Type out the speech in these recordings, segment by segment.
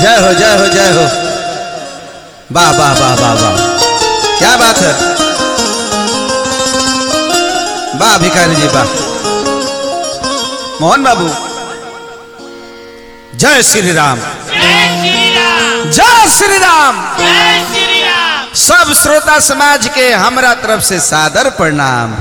जय हो जय हो जय हो वाह वाह वाह वाह वाह क्या बात है वाह भिखारी जी वाह मोहन बाबू जय श्री राम जय श्री राम जय श्री राम जय श्री राम सब श्रोता समाज के हमरा तरफ से सादर प्रणाम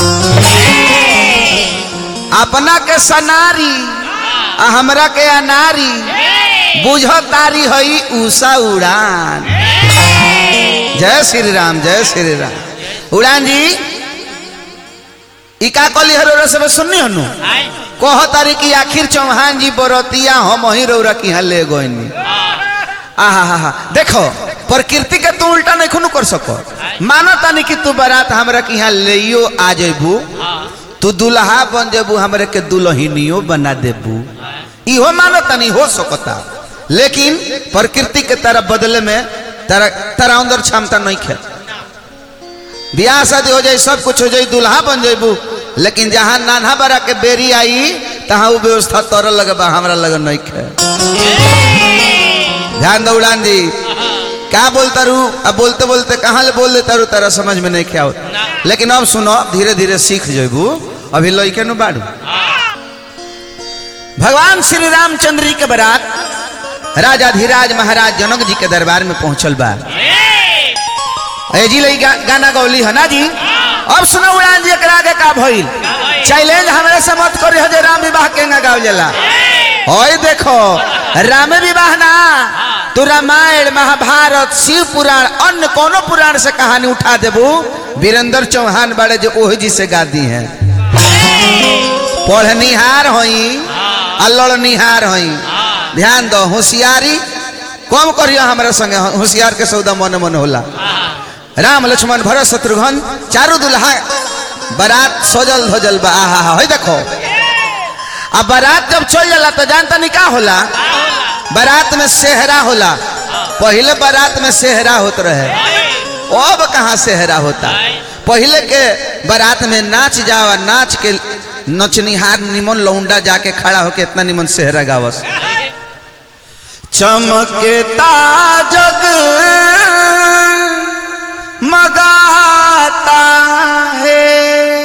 अपना के सनारी आ हमरा के अनारी बुझ तारी हई उषा उड़ान जय श्री राम जय श्री राम उड़ान जी ई का कली हरो सब सुननी हनु आय कह तारी कि आखिर चौहान जी बरतिया हम ही रौरा की यहाँ ले गईनी आहा हा हा देखो प्रकृति के तू उल्टा नहीं खुनु कर सको मानो तानी कि तू बारात हमरा के यहाँ ले आ जेबू तू दुल्हा बन जेबू हमरे के दुल्हनियो बना देबू इहो मानो तनी हो सकता लेकिन प्रकृति के तरह बदले में तेरा तेरा अंदर क्षमता नहीं खे ब्याह शादी हो जाए सब कुछ हो जाए दुल्हा बन जेबू लेकिन जहाँ नाना बड़ा के बेरी आई तहाँ वो व्यवस्था तोर लगे बा हमरा लगे नहीं खे ध्यान दो उड़ान दी क्या बोलता रू अब बोलते बोलते कहाँ ले बोल देता रू तेरा समझ में नहीं क्या लेकिन अब सुनो धीरे धीरे सीख जेबू अभी लइके नु बाड़ू भगवान श्री रामचंद्र जी के बारात राजा धीराज महाराज जनक जी के दरबार में पहुंचल बा ए जी लई गा, गाना गौली है ना जी अब सुनो उड़ान जी एकरा आगे का भइल चैलेंज हमरा से मत करी जे राम विवाह के ना गाव जला ओए देखो राम विवाह ना तू रामायण महाभारत शिव पुराण अन्य कोनो पुराण से कहानी उठा देबू वीरेंद्र चौहान बड़े जो ओह जी से गा दी है पढ़निहार होई अल्लड़निहार होई ध्यान दो होशियारी कम करियो हमरा संगे होशियार के सौदा मन मन होला राम लक्ष्मण भरत शत्रुघ्न चारू दुल्हा बारात सजल धजल बा आहा हा होई देखो अब बारात जब चल जाला तो जानता नहीं का होला बारात में सेहरा होला पहले बारात में सेहरा होत रहे अब कहाँ सेहरा होता पहले के बारात में नाच जावा नाच के नचनिहार निमन लौंडा जाके खड़ा होके इतना निमन सेहरा गावस चमकेता जग मगाता है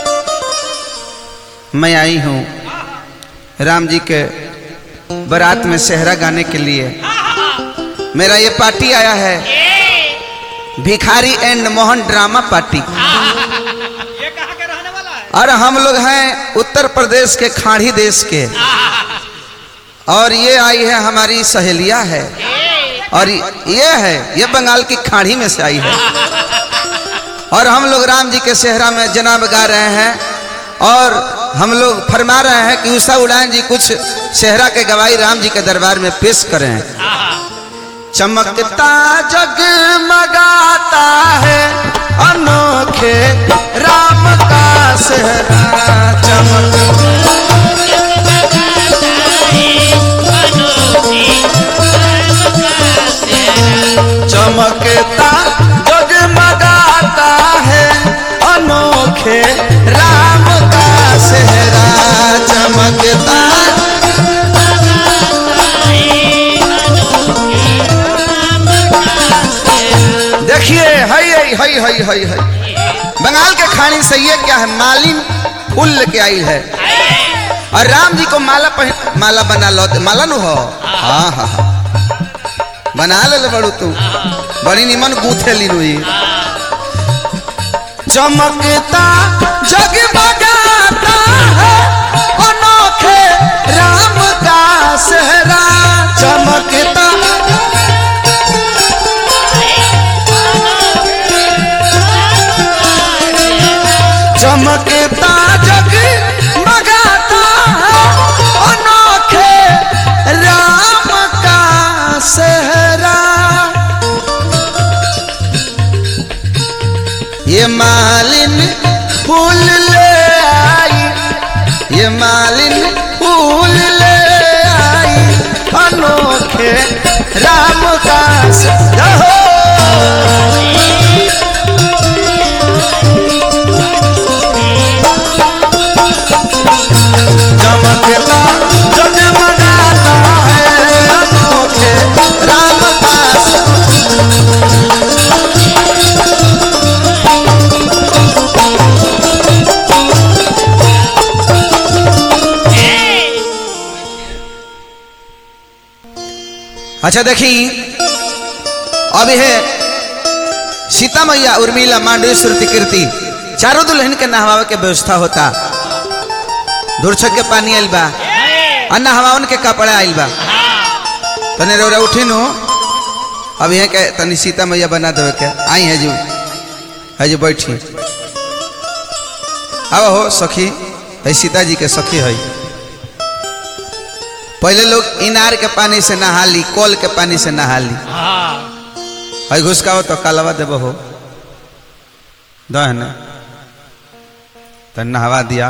मैं आई हूँ राम जी के बारात में सेहरा गाने के लिए मेरा ये पार्टी आया है भिखारी एंड मोहन ड्रामा पार्टी ये कहाँ के रहने वाला है और हम लोग हैं उत्तर प्रदेश के खाड़ी देश के और ये आई है हमारी सहेलिया है और ये है ये बंगाल की खाड़ी में से आई है और हम लोग राम जी के सेहरा में जनाब गा रहे हैं और हम लोग फरमा रहे हैं कि उषा उड़ान जी कुछ सेहरा के गवाही राम जी के दरबार में पेश करें चमकता जगमगाता है अनोखे राम का सेहरा चमक चमकता जगमगाता है अनोखे राम का सेहरा चमकता देखिए हई हई हई हई हई हई बंगाल के खानी से ये क्या है मालिन फूल लेके आई है और राम जी को माला पहन माला बना लो माला नु हो हाँ हाँ हाँ बना ले ले बड़ू तू बड़ी निमन गूथे लीनु ये चमकता जगमगाता है अनोखे राम का सेहरा चमकता चमकता जग मगाता है अनोखे राम का सेहरा ये मालिन फूल ले अच्छा देखी अब है सीता मैया उर्मिला मांडवी श्रुति कीर्ति चारों दुल्हन के नहवावे के व्यवस्था होता धुरछक के पानी आइल बा आ नहवावन के कपड़ा आइल बा तने रौरा उठी नु अब यहाँ के तनी सीता मैया बना देवे के आई है जो है जो बैठी अब हो सखी है सीता जी के सखी है पहले लोग इनार के पानी से नहा ली कल के पानी से नहा ली है घुसकाओ तो कालवा देव हो दहन तो नहवा दिया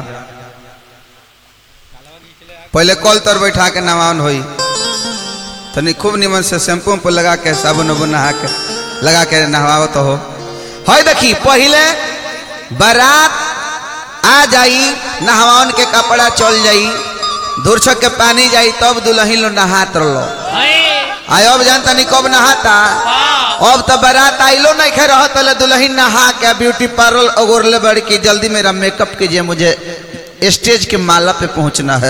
पहले कल तर बैठा के नहावन होई तनी खूब निमन से शैम्पू पर लगा के साबुन उबुन नहा के लगा के नहवावत हो है देखी पहले बारात आ जाई नहवावन के कपड़ा चल जाई धुरछक के पानी जाई तब दुल्हन लो नहात रहो आय अब जानता नहीं कब नहाता अब तो बारात आइलो नहीं खे रहा तले दुल्हन नहा के ब्यूटी पार्लर ओगोरले बड़ की जल्दी मेरा मेकअप कीजिए मुझे स्टेज के माला पे पहुंचना है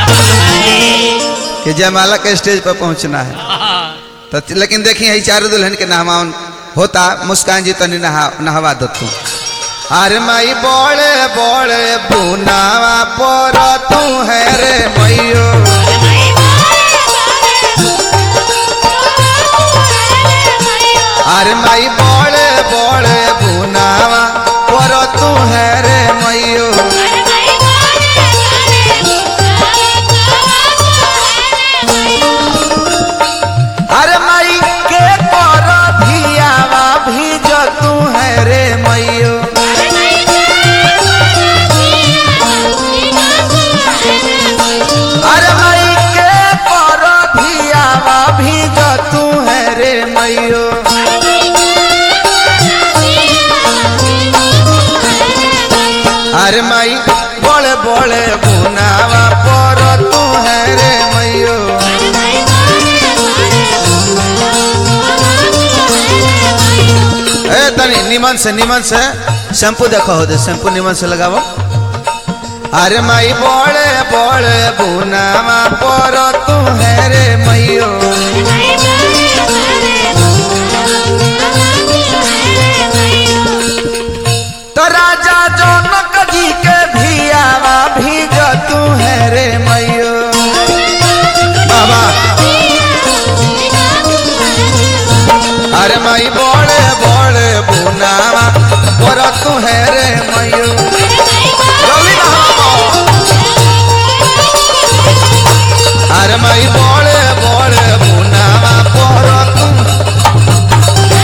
कि जयमाला के स्टेज पर पहुंचना है तो लेकिन देखिए यही चारों दुल्हन के नहवान होता मुस्कान जी तनी नहा नहवा दो तू अरे माई बोले बोले बुनावा पर तू है रे मैयो अरे माई बोले बोले बुनावा पर तू है रे मैयो अरे माई के पर भियावा भीज तू है रे मैयो अरे माई के पर भियावा भीज तू है रे मैयो अरे माई बोले बोले बुनावा पर तू है रे मैयो ए तनी निमन से निमन से शैम्पू देखो हो दे शैम्पू निमन से लगावो अरे माई बोले बोले बुनावा पर तू है रे मैयो तो राजा जनक जी के भियावा भीज तू है रे मैयो बाबा अरे माई बोले बोले बुनावा पर तू है रे मैयो जल्दी नहाओ। अरे माई बोले बोले बुनावा पर तू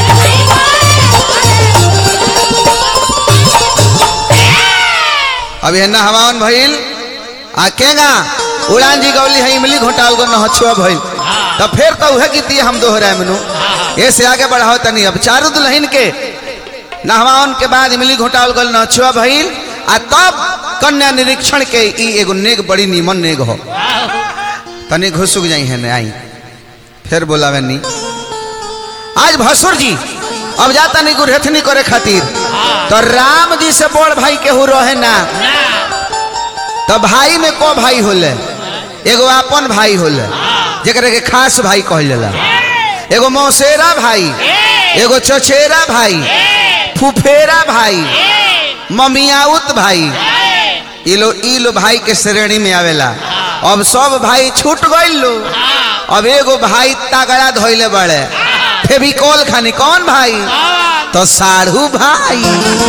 अब ये नहवान भइल आ केगा उड़ान जी गौली है इमली घोटाल गो नहछुआ भइल तो फिर तो उहे गीतिया हम दोहराए मनु ऐसे आगे बढ़ाओ तनी अब चारू दुल्हन के नहवान के बाद इमली घोटाल गो नहछुआ भइल आ तब कन्या निरीक्षण के ई एगो नेग बड़ी नीमन नेग हो तनी घुसुक जाई है ने आई फिर बोलावे नी आज भसुर जी अब जाता नहीं गुरहथनी करे खातिर तो राम जी से बड़ भाई केहू रहे ना तो भाई में को भाई होले एगो अपन भाई होले जेकरा के खास भाई कहलेला एगो मौसेरा भाई एगो चचेरा भाई फुफेरा भाई ममियाउत भाई ई लो ई लो भाई के श्रेणी में आवेला अब सब भाई छूट गइल लो अब एगो भाई तगड़ा धोइले बड़े फेविकोल खानी कौन भाई तो साढ़ू भाई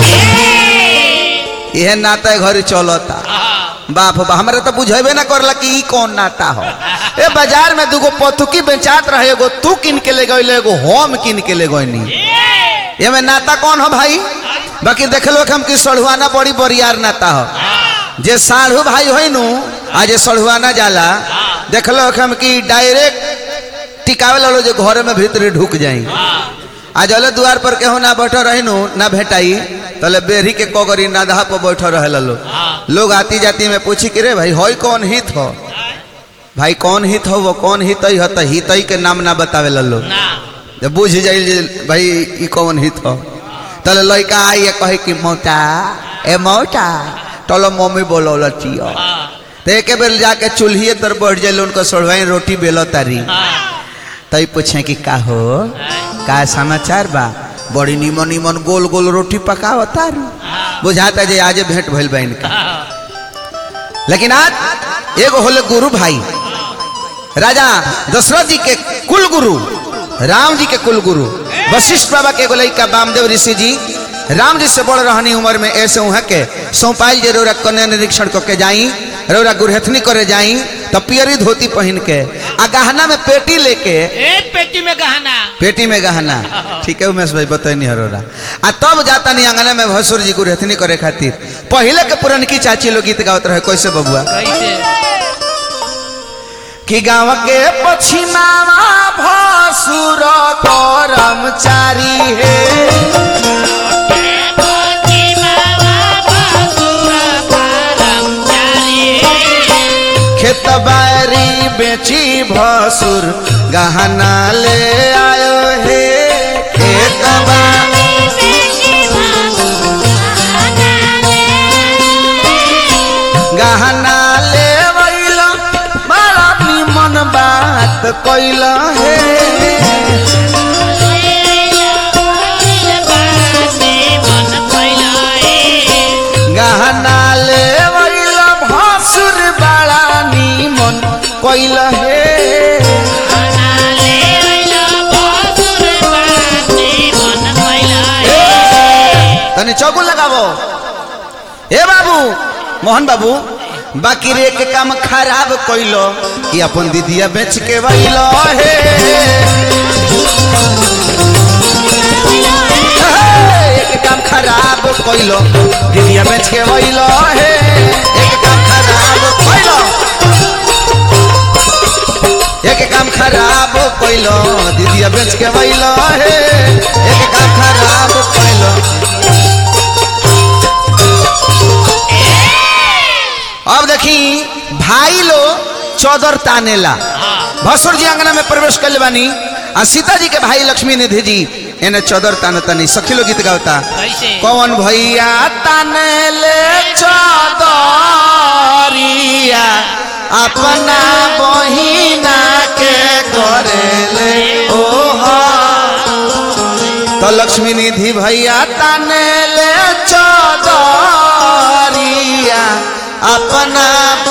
यह नाता घर चलता बाप बा हमरा तो बुझेबे ना करला कि ई कौन नाता हो ए बाजार में दूगो पथुकी बेचात रहे एगो तू किन के ले गइले एगो हम किन के ले गइनी एमे नाता कौन हो भाई बाकी देखलो हम कि सढ़ुआना बड़ी बरियार नाता हो जे साढ़ू भाई होई नु आ जे सढ़ुआना जाला देखलो हम कि डायरेक्ट टिकावे लो जे घरे में भीतर ढुक जाई आ जले द्वार पर केहू ना बैठो रही नु ना भेटाई तले बेरी के कोगरी नाधा पर बैठो रहे लो लोग आती जाती में पूछी कि रे भाई होई कौन हित हो भाई कौन हित हो वो कौन हित ही हो तो हित ही के नाम ना बतावे लो जब बुझ जाइल जे भाई ई कौन हित हो तले लड़का आई ये कहे कि मौटा ए मौटा टलो मम्मी बोलो लचियो तो एक बेर जाके चूल्हिए तर बैठ जाइल उनको सोड़वाई रोटी बेलो तारी तई पूछे कि का हो का समाचार बा बड़ी निमन निमन गोल गोल रोटी पकाओ तारू बुझाता जे आज भेंट भइल बा इनका लेकिन आज एगो होले गुरु भाई राजा दशरथ जी के कुल गुरु राम जी के कुल गुरु वशिष्ठ बाबा के एगो लइका वामदेव ऋषि जी राम जी से बड़ रहनी उम्र में ऐसे उहाँ के सौंपाइल जे रौरा कन्या निरीक्षण करके जाई रौरा गुरहथनी करे जाई तब पियरी धोती पहन के आ गहना में पेटी लेके ए पेटी में गहना पेटी में गहना ठीक है उमेश भाई बतैनी हरोरा आ तब जाता नहीं अंगना में भसुर जी गुरहथनी करे खातिर पहले के पुरनकी चाची लोग गीत गावत रहे कैसे बबुआ कैसे कि गाँव के पछिमावा भसुर कर्मचारी हे खेत बारी बेची भसुर गहना ले आयो हे खेत बारी गहना ले वैला बड़ा निमन बात कैल हे गहना ले वैला भसुर बड़ा निमन कैल हे तनी चौगुन लगाबो ए बाबू मोहन बाबू बाकी रे के काम खराब कैलो कि अपन दीदिया बेच के वैलो हे एक काम खराब कैलो दीदिया बेच के वैलो हे एक काम खराब कैलो एक काम खराब कैलो दीदिया बेच के वैलो हे एक काम खराब कैलो अब देखी भाई लो चौदर तानेला भसुर जी अंगना में प्रवेश कर बानी आ सीता जी के भाई लक्ष्मी निधि जी इन्हें चौदर तान तनी सखी लोग गीत गावता कैसे कौन भैया तानेले चौदरिया अपना बहिना के करेले ओह तो लक्ष्मी निधि भैया तानेले चौदरिया अपना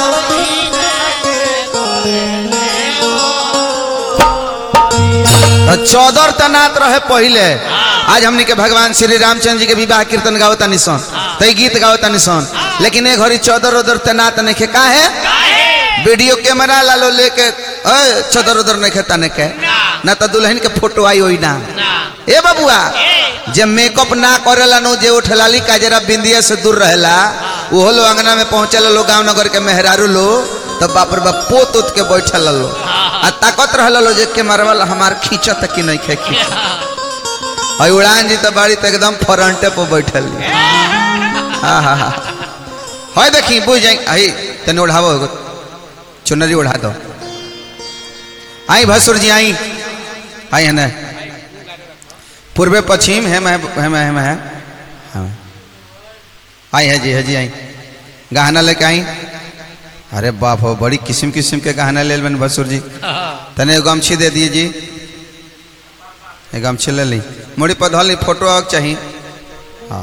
तो चौदर तनात रहे पहले आज हमनी के भगवान श्री रामचंद्र जी के विवाह कीर्तन गावता निसन तई गीत गावता निसन लेकिन ए घड़ी चौदर उधर तनात नहीं का है वीडियो कैमरा लालो लेके ए चौदर उधर नहीं खेता ने के ना तो दुल्हन के फोटो आई होई ना ए बबुआ जे मेकअप ना करेला नो जे उठलाली काजरा बिंदिया से दूर रहेला वो लो अंगना में पहुंचल लो गांव नगर के मेहरारू लो तो बाप रे बाप पोत उत के बैठल लो आ ताकत रहल लो जे के मरवल हमार खींचत कि नहीं खे खींच और उड़ान जी तो बाड़ी तो एकदम फ्रंटे पर बैठल हाँ हाँ हाँ है देखी बुझ जाई आई तने उड़ावो एगो चुनरी उड़ा दो आई भसुर जी आई आई है ना पूर्वे पश्चिम है मैं है मैं है मैं है हाँ। आई है जी है जी आई गहना लेके आई अरे बाप हो बड़ी किस्म किस्म के गहना ले बन भसुर जी तने एगो गमछी दे दिए जी एक गमछी ले ली मोड़ी पर धल ली फोटो आग चाहिए हाँ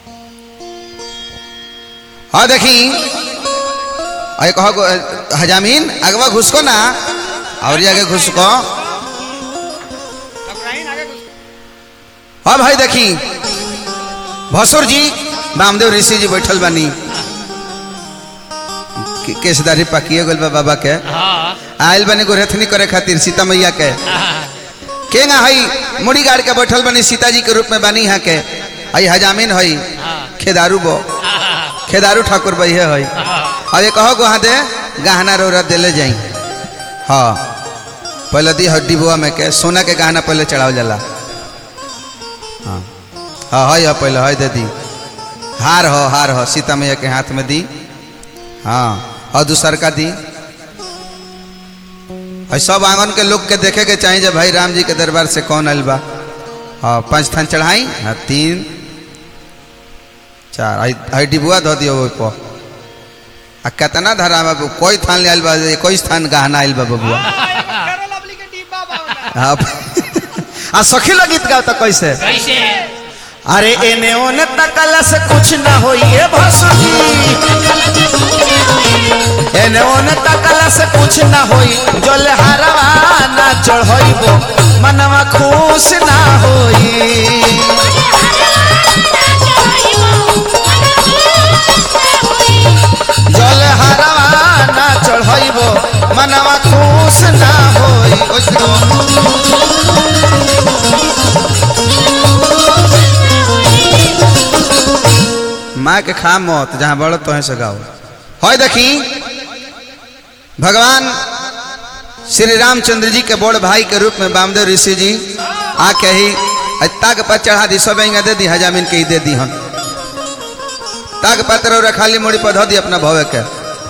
हाँ देखी अरे कहो हजामीन अगवा घुसको ना और ये आगे घुसको हाँ भाई देखी भसुर जी वामदेव ऋषि जी बैठल बानी के- केसदारी पकिए गल बा बाबा के हाँ आयल बनी गोरथनी करे खातिर सीता मैया के के ना हई मुड़ी गाड़ के बैठल बनी सीता जी के रूप में बनी यहाँ के हई हजामीन हई खेदारू बो खेदारू ठाकुर बही हई अब ये कहो वहाँ दे गहना रोरा देले जाई हाँ पहले दी हड्डी बुआ में के सोना के गहना पहले चढ़ावल जाला हाँ हाँ हई है पहले हई दे दी हार हो हार हो सीता मैया के हाथ में दी हाँ और दूसर का दी और सब आंगन के लोग के देखे के चाहिए जब भाई राम जी के दरबार से कौन आयल बा हाँ पाँच थान चढ़ाई हाँ तीन चार आई आई डिबुआ धो दियो ओहि पर आ कितना धरा बाबू कोई थान ले आयल बा कोई स्थान गहना आयल बा बबुआ आप आ सखी लोग गीत गाओ तो कैसे कैसे अरे एने ओने तकला से कुछ ना होइए भसुरी एने ओने तकला से कुछ ना होई जल हरवा ना चढ़इबो मनवा खुश ना होई जल हरवा ना चढ़इबो मनवा खुश ना होई ओइसे गाओ। माँ के खा मत जहाँ बड़ो तो से गाओ है देखी भगवान श्री रामचंद्र जी के बड़ भाई के रूप में वामदेव ऋषि जी आके ही ताक पर चढ़ा दी सब इंगा दे दी हजामिन के ही दे दी हम ताक पत्र और खाली मोड़ी पर धो दी अपना भवे के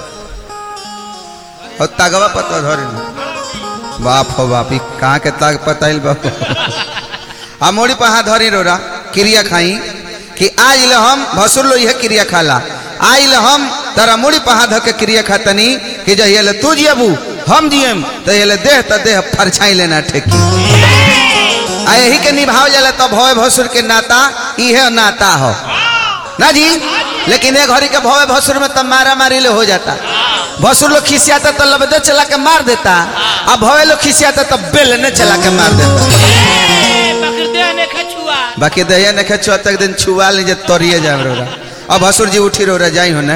और तागवा पत्र धरी न बाप हो बाप ई कहाँ के ताक पताइल बाप आ मोड़ी पर हाथ धरी रोरा क्रिया खाई कि आज ल हम भसुर लो यह क्रिया खाला आज ल हम तारा मुड़ी पर हाथ धके क्रिया खातनी कि जहिया ले तू जियबू हम जियम तो ये देह त देह फरछाई लेना ठेकी आ यही के निभाव जाला तो भव भसुर के नाता इहे नाता हो ना जी लेकिन एक घड़ी के भव भसुर में तब मारा मारी ले हो जाता भसुर लोग खिसियाता तो लबदे चला के मार देता अब भवे लोग खिसियाता तो बेल ने चला के मार देता बकरदे ने खछुआ बाकी दहिया ने छुआ तक दिन छुआ लीजिए तोड़िए जाए रोरा अब हसुर जी उठी रोरा जाई होने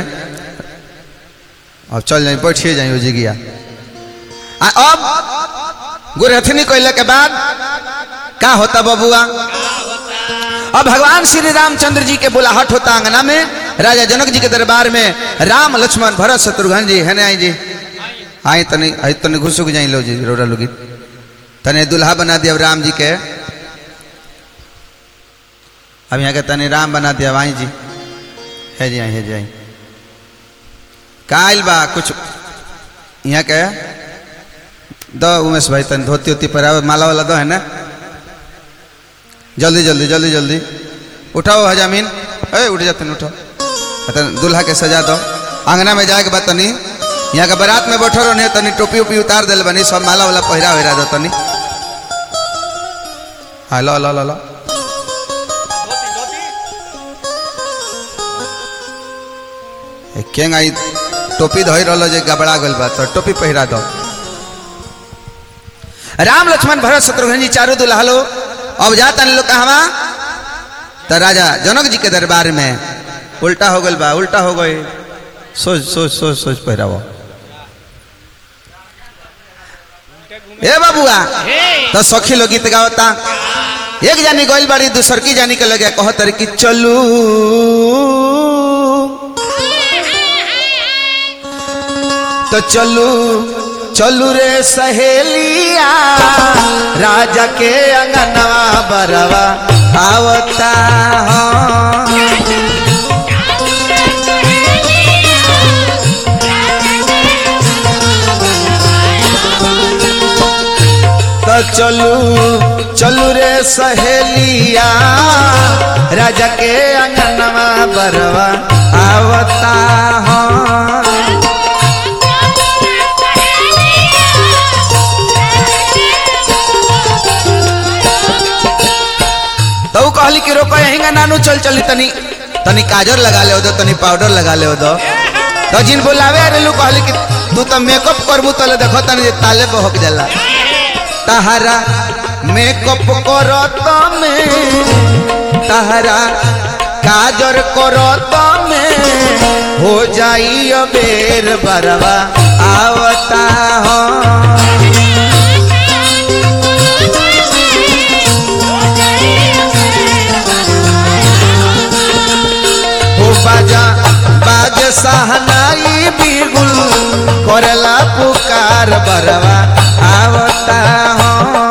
अब चल जाई बैठिए जाई हो जिगिया आ अब गुरहथनी कहले के बाद का होता बबुआ अब भगवान श्री रामचंद्र जी के बुलाहट होता अंगना में राजा जनक जी के दरबार में राम लक्ष्मण भरत शत्रुघ्न जी है आई जी आई तनी आई तनी घुसुक जाई लो जी रोरा लोगी तने दुल्हा बना दिया राम जी के अब यहाँ के तनी राम बना दिया वाई जी है जी आई है जी आई काल बा कुछ यहाँ के दो उमेश भाई तन धोती उती पर माला वाला दो है ना जल्दी जल्दी जल्दी जल्दी उठाओ हजामीन ए उठ जाते उठो तन दूल्हा के सजा दो अंगना में जाए के बाद तनी यहाँ के बारात में बैठो रहो तनी टोपी उपी उतार दिल बनी सब माला वाला पहिरा वहिरा दो तनी हाँ लो लो लो लो केंग आई टोपी धोई रहो जे गबड़ा गल बा तो टोपी पहिरा दो राम लक्ष्मण भरत शत्रुघ्न जी चारों दुल्हा लो अब जाता लोग कहवा तो राजा जनक जी के दरबार में उल्टा हो गल बा उल्टा हो गए सोच सोच सोच सोच पहिरावो ए बाबुआ हे तो सखी लोग गीत गावता एक जानी गोइल बाड़ी दूसर की जानी के लगे कहो तरी कि चलू तो चलू चलू रे सहेलिया राजा के अंगनवा बरवा आवता हाँ। तो चलू चलू रे सहेलिया राजा के अंगनवा बरवा आवता हाँ। तो ऊ कहली कि रोको यहीं नानू चल चली तनी तनी काजर लगा ले दो तनी पाउडर लगा ले दो तो जिन बुलावे अरे लू कहली कि तू तो मेकअप करबू तो देखो तनी जे ताले बहक जाला तहरा मेकअप करत में तहरा काजर करत में हो जाई अबेर बरवा आवता हो हो बाजा बाज सहनाई बिगुल करला पुकार बरवा आवता हो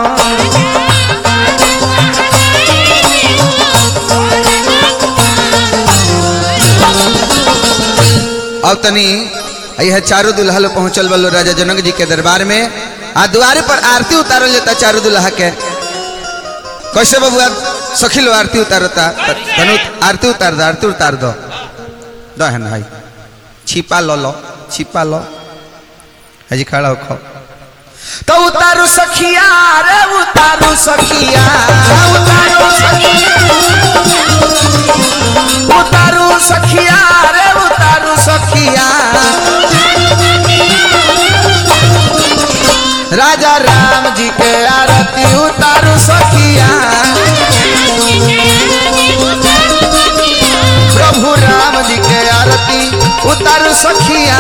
अब तनी यह चारों दुल्हा लोग पहुंचल बलो राजा जनक जी के दरबार में आ द्वारे पर आरती उतारल जाता चारों दुल्हा के कैसे बबुआ सखी लो आरती उतारता तनु आरती उतार दो आरती उतार दो दो है भाई छिपा लो लो छिपा लो हजी खड़ा हो तो उतारू सखिया रे उतारू सखिया उतारू सखिया उतारू सखिया रे उतारू सखिया राजा राम जी के आरती उतारू सखिया प्रभु राम जी के आरती उतारू सखिया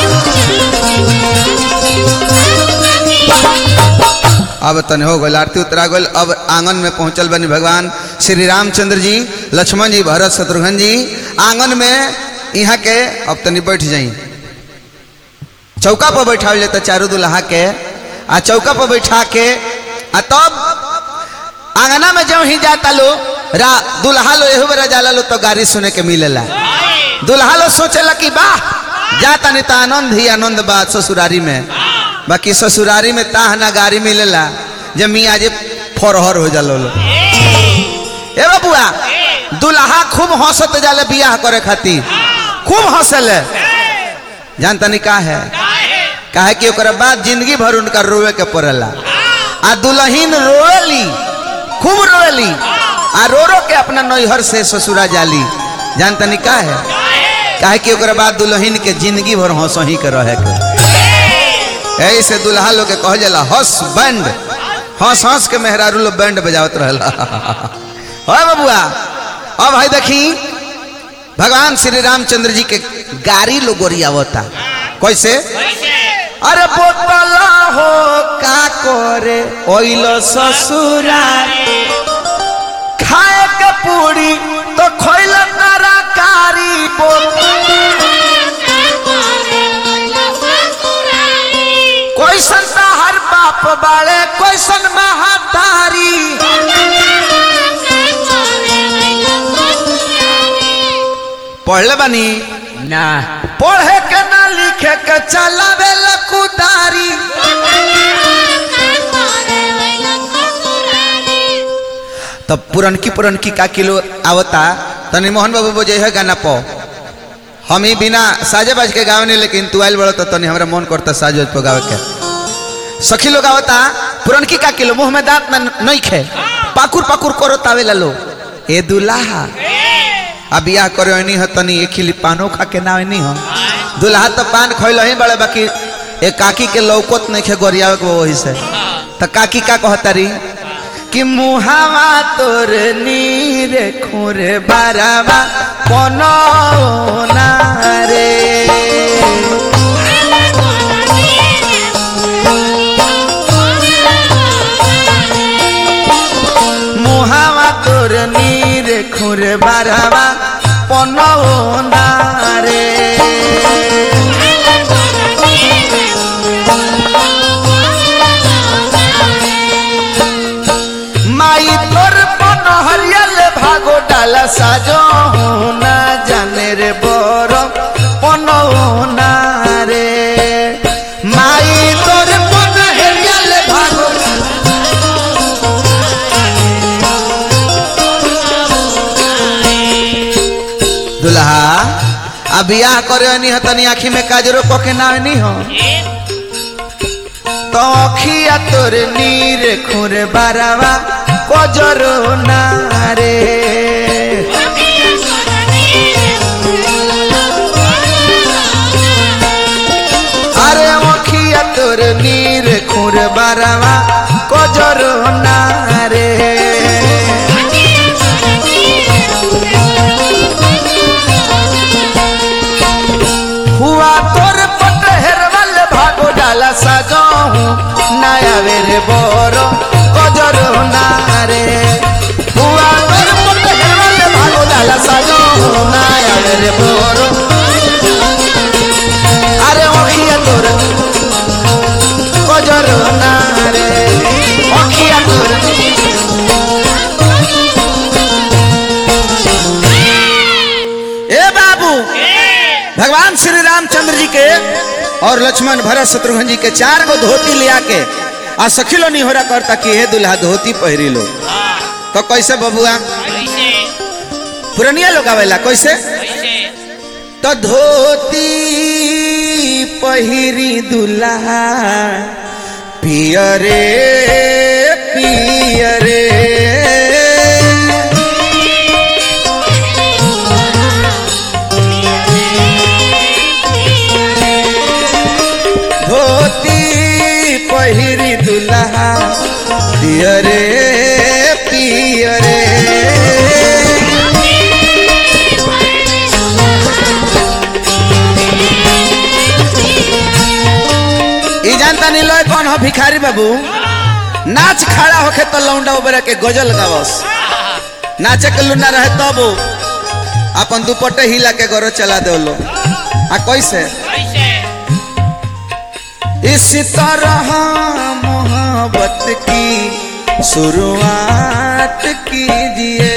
अब तने हो गल आरती उतरा गल अब आंगन में पहुंचल बनी भगवान श्री रामचंद्र जी लक्ष्मण जी भरत शत्रुघ्न जी आंगन में यहाँ के अब तनी बैठ जाई चौका पर बैठा ले तो चारू दुल्हा के आ चौका पर बैठा के आ तब आंगना में जब ही जाता लो रा दुल्हा लो एहू बेरा जाला लो तो गाड़ी सुने के मिलेला दुल्हा लो सोचेला कि वाह जाता नहीं तो आनंद ही आनंद बा ससुरारी में बाकी ससुरारी में ताह ना गाड़ी मिलेला जब मियाँ जे फरहर हो जालो लो ए बबुआ दुल्हा खूब हंसत जाले बियाह करे खातिर खूब हंसले जानता नहीं का है काहे कि ओकरा बाद जिंदगी भर उनका रोवे के पड़ेला आ दुल्हीन रोएली खूब रोएली आ रो रो के अपना नैहर से ससुरा जाली जानता नहीं का है काहे कि ओकरा बाद दुल्हीन के जिंदगी भर हंसही के रहे के ऐसे दुल्हा लोग के कह जाला हंस बैंड हंस हंस के मेहरारू लोग बैंड बजावत रहला हो बबुआ अब भाई देखी भगवान श्री रामचंद्र जी के गाड़ी लोग गोरियावता कैसे अरे बोतला हो का करे ओइल ससुरा खाए के पूरी तो खोइल तरकारी कैसन हर बाप बाड़े कैसन महातारी पढ़ले बानी ना पढ़े के ना लिखे के चलावे लकुदारी तब पुरनकी पुरनकी का किलो आवता तनी मोहन बाबू बजे है गाना पो हम ही बिना साजे बाज के गावे नहीं लेकिन तू आइल बड़ो तो तनी हमरा मन करता साज बाज पे गावे के सखी लोग आवता पुरनकी का किलो मुंह में दांत ना नहीं खे पाकुर पाकुर करो तावे ला लो ए दुल्हा अब बियाह करे नहीं हो तनी एक खिली पानो खा के ना नहीं हो दुल्हा तो पान खोल ही बड़े बाकी एक काकी के लौकत नहीं खे गोरियावे के वही से तो काकी का कहतारी कि मुहावा तोर नीर खुरे बारावा कोनो ना रे मुहावा तोर नीर खुरे बारावा कोनो ना रे माई तोर पन हरियल भागो डाला साजो ना जाने रे बर पन ना रे माई तोर पन हरियल भागो दुल्हा अब बियाह करे नहीं तनी आँखी में काजरो को के ना नहीं हो तो अखिया तोर नीर खुर बारावा कजरो ना रे अरे अखिया तोर नीर खुर बारावा कजरो ना रे हुआ तोर पट हेरवल भागो डाला साजो नया वेरे बोरो कजरो ना रे हुआ तोर पट हेरवल भागो डाला साजो नया वेरे बोरो अरे ओखिया तोर कजरो ना रे ओखिया तोर ए बाबू भगवान श्री रामचंद्र जी के और लक्ष्मण भरत शत्रुघ्न जी के चार गो धोती लिया के आ सखिलो नहीं हो रहा करता कि हे दुल्हा धोती पहरी लो तो कैसे बबुआ कैसे पुरनिया लोग आवेला कैसे कैसे तो धोती पहिरी दुल्हा पिया रे पिया रे धोती पहिरी दुल्हा पिया रे पिया रे ई जानता नहीं लोग कौन हो भिखारी बाबू नाच खड़ा होके तो लौंडा उबरा के गजल गावस नाचे के लुना रहे तब वो अपन दुपट्टे हिला के गरो चला दे लो आ कैसे कैसे इस तरह मोहब्बत की शुरुआत कीजिए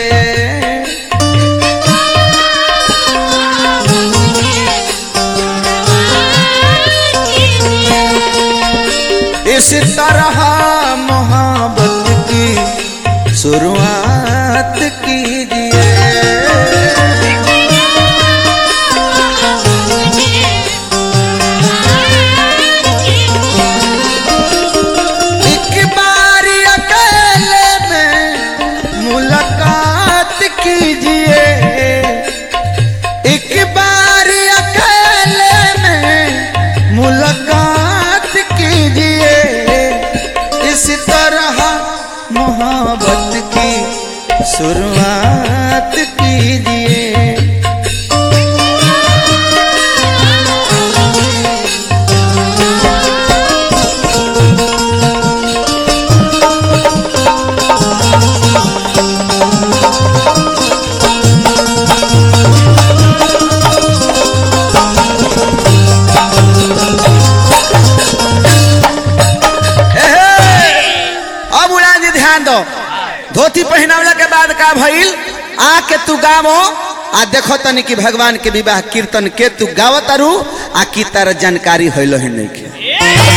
इस तरह मोहब्बत की शुरुआत कीजिए एक बार अकेले में मुलाकात कीजिए एक बार अकेले में मुलाकात कीजिए इस तरह मोहब्बत की शुरुआत कीजिए एहे! अब उड़ा जी ध्यान दो धोती पहनावला के बाद का भइल आके तू गावो आ देखो तनी कि भगवान के विवाह कीर्तन के तू गावत तारू आ की तार जानकारी होइलो है नहीं के